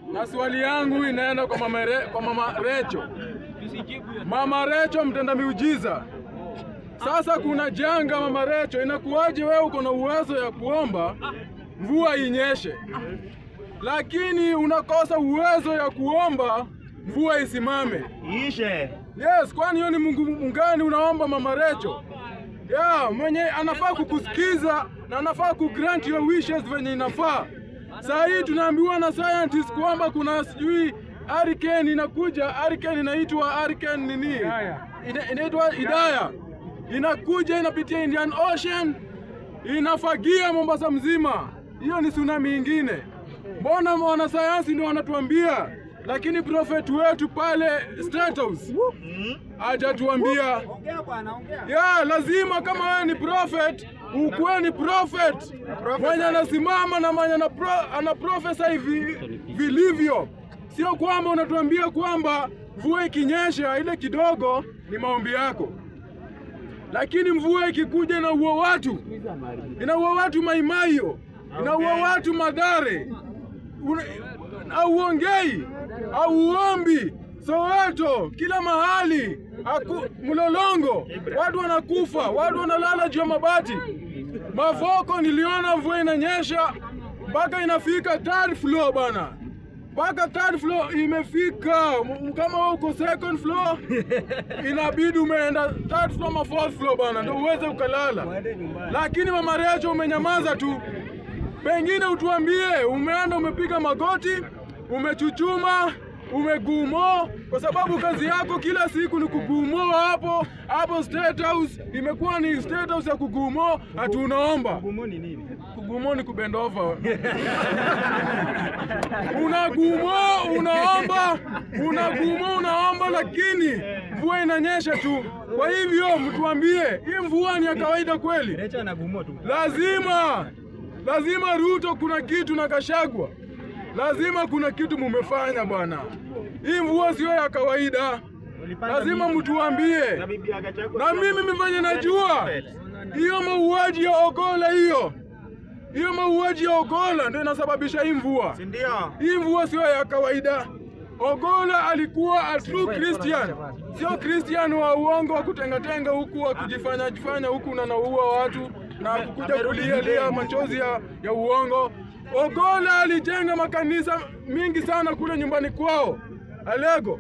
na swali yangu inaenda kwa mama, Re, kwa mama Recho. Mama Recho mtenda miujiza. Sasa kuna janga mama Recho, inakuwaje wewe uko na uwezo ya kuomba mvua inyeshe, lakini unakosa uwezo ya kuomba mvua isimame? Ishe. Yes, kwani hiyo ni Mungu mgani unaomba mama Recho? Yeah, mwenye anafaa kukusikiza na anafaa kugrant your wishes venye inafaa. Saa hii tunaambiwa na scientists kwamba kuna sijui hurricane inakuja, hurricane inaitwa hurricane nini? Ina- Inaitwa Idaya. Inakuja inapitia Indian Ocean, inafagia Mombasa mzima. Hiyo ni tsunami ingine. Mbona wanasayansi ndio wanatuambia, lakini prophet wetu pale State House hajatuambia. Ya, lazima kama wewe ni prophet ukuwe ni prophet mwenye anasimama na mwenye ana pro- ana profesa hivi vilivyo, sio kwamba unatuambia kwamba mvua ikinyesha ile kidogo ni maombi yako, lakini mvua ikikuja inaua watu, inaua watu Maimaio, inaua watu Madhare, Una- auongei auombi Soweto, kila mahali aku, Mlolongo, watu wanakufa, watu wanalala juu ya mabati. Mavoko niliona mvua inanyesha mpaka inafika third floor bana, mpaka third floor imefika. M- Kama wewe uko second floor, inabidi umeenda third floor ama fourth floor bana, ndio uweze ukalala. Lakini mama Recho umenyamaza tu, pengine utuambie umeenda umepiga magoti, umechuchuma, umegumo, kwa sababu kazi yako kila siku ni kugumoa hapo hapo. State House imekuwa ni State House ya kugumo, ati unaomba Gumo ni nini? kugumo ni kubend over. unagumo unaomba, unagumo unaomba, lakini mvua inanyesha tu. Kwa hivyo mtuambie, hii mvua ni ya kawaida kweli? Recha na gumo tu. Lazima lazima Ruto kuna kitu na Kashagwa, lazima kuna kitu mumefanya bwana. Hii mvua sio ya kawaida, lazima mtuambie. Na bibi ya Gachagua. Na mimi mifanye najua hiyo mauaji ya Ogola, hiyo hiyo mauaji ya Ogola ndio inasababisha hii mvua. Si ndio? Hii mvua sio ya kawaida. Ogola alikuwa a true Christian, sio Christian wa uongo wa kutengatenga huku wa kujifanya jifanya huku na naua watu na kukuja kulialia machozi ya, ya uongo. Ogola alijenga makanisa mingi sana kule nyumbani kwao Alego,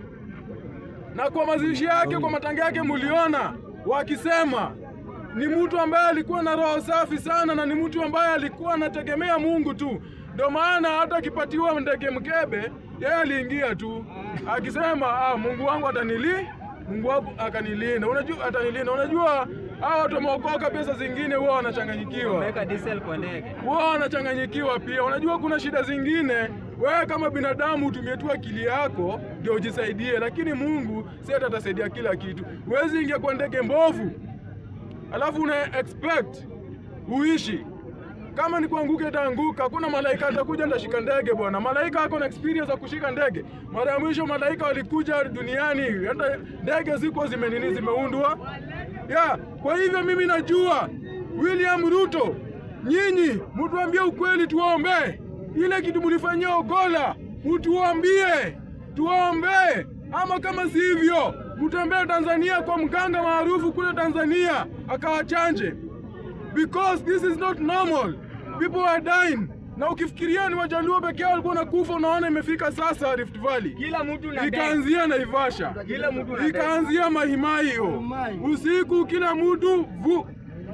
na kwa mazishi yake, kwa matanga yake, muliona wakisema ni mtu ambaye alikuwa na roho safi sana na ni mtu ambaye alikuwa anategemea Mungu tu. Ndio maana hata akipatiwa ndege mkebe, yeye aliingia tu akisema ah, Mungu wangu atanili Mungu wangu akanilinda. Unajua atanilinda. Unajua hao watu wameokoka, pesa zingine huwa wanachanganyikiwa Weka diesel kwa ndege. wao wanachanganyikiwa pia. Unajua kuna shida zingine, wewe kama binadamu utumie tu akili yako ndio ujisaidie, lakini Mungu si hata atasaidia kila kitu. Huwezi ingia kwa ndege mbovu alafu una expect uishi kama ni kuanguka itaanguka. Hakuna malaika atakuja ndashika ndege bwana. Malaika ako na experience ya kushika ndege. Mara ya mwisho malaika walikuja duniani, hata ndege ziko zimenini zimeundwa ya. Kwa hivyo mimi najua William Ruto, nyinyi mtuambie ukweli, tuombe ile kitu mlifanyia Ogola, mtuambie tuombe, ama kama si hivyo mtembee Tanzania kwa mganga maarufu kule Tanzania akawachanje because this is not normal. People are dying. Na ukifikiria ni Wajaluo pekee yao walikuwa nakufa, unaona imefika sasa Rift Valley. Kila mtu na ndege. Ikaanzia Naivasha, Kila mtu na ndege. ikaanzia Mahimai hiyo usiku, kila mtu vu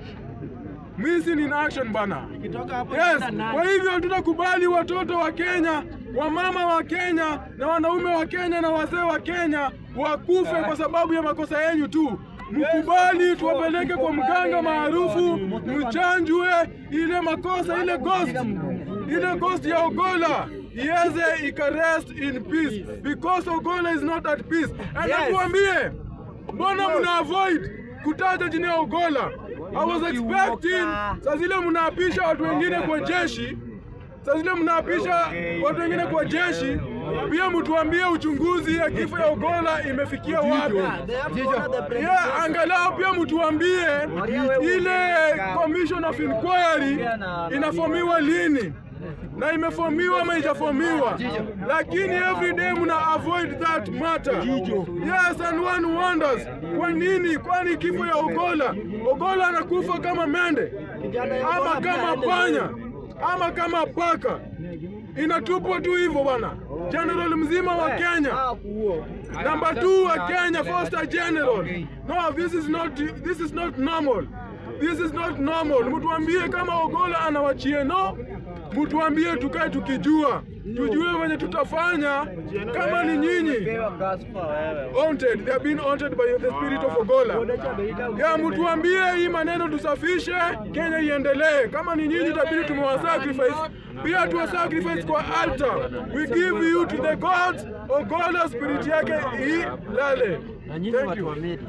missing in action bana. Kitoka hapo Yes, kwa hivyo hatutakubali watoto wa Kenya, wamama wa Kenya na wanaume wa Kenya na wazee wa Kenya wakufe kwa sababu ya makosa yenyu tu. Mkubali tuwapeleke kwa mganga maarufu, mchanjwe ile makosa, ile ghost, ile ghost ya Ogola iweze ikarest in peace because Ogola is not at peace. And Yes. tuambie, mbona mna avoid kutaja jina ya Ogola? I was expecting saa zile mnaapisha watu wengine kwa jeshi, saa zile mnaapisha watu wengine kwa jeshi, pia mtuambie uchunguzi ya kifo ya Ogola imefikia wapi. Yeah, angalau pia mtuambie ile commission of inquiry inafomiwa lini, na imefomiwa ama ijafomiwa, lakini every day mna avoid that matter. Yes, and one wonders kwa nini? Kwani kifo ya Ogola, Ogola anakufa kama mende ama kama panya ama kama paka, inatupwa tu hivyo bwana. General mzima wa Kenya Number two wa Kenya, Foster General. No, this is not this is not normal. This is not normal. Mtuambie kama Ogola anawachie no, mtuambie tukae tukijua, tujue wenye tutafanya kama ni nyinyi haunted. They have been haunted by the spirit of Ogola. Ya mtuambie hii maneno tusafishe, Kenya iendelee. Kama ni nyinyi itabidi tumewasacrifice. Pia tuwa sacrifice kwa altar. We give you to the gods. Ogola spirit yake ilale. Na nyinyi Thank watu you. wa media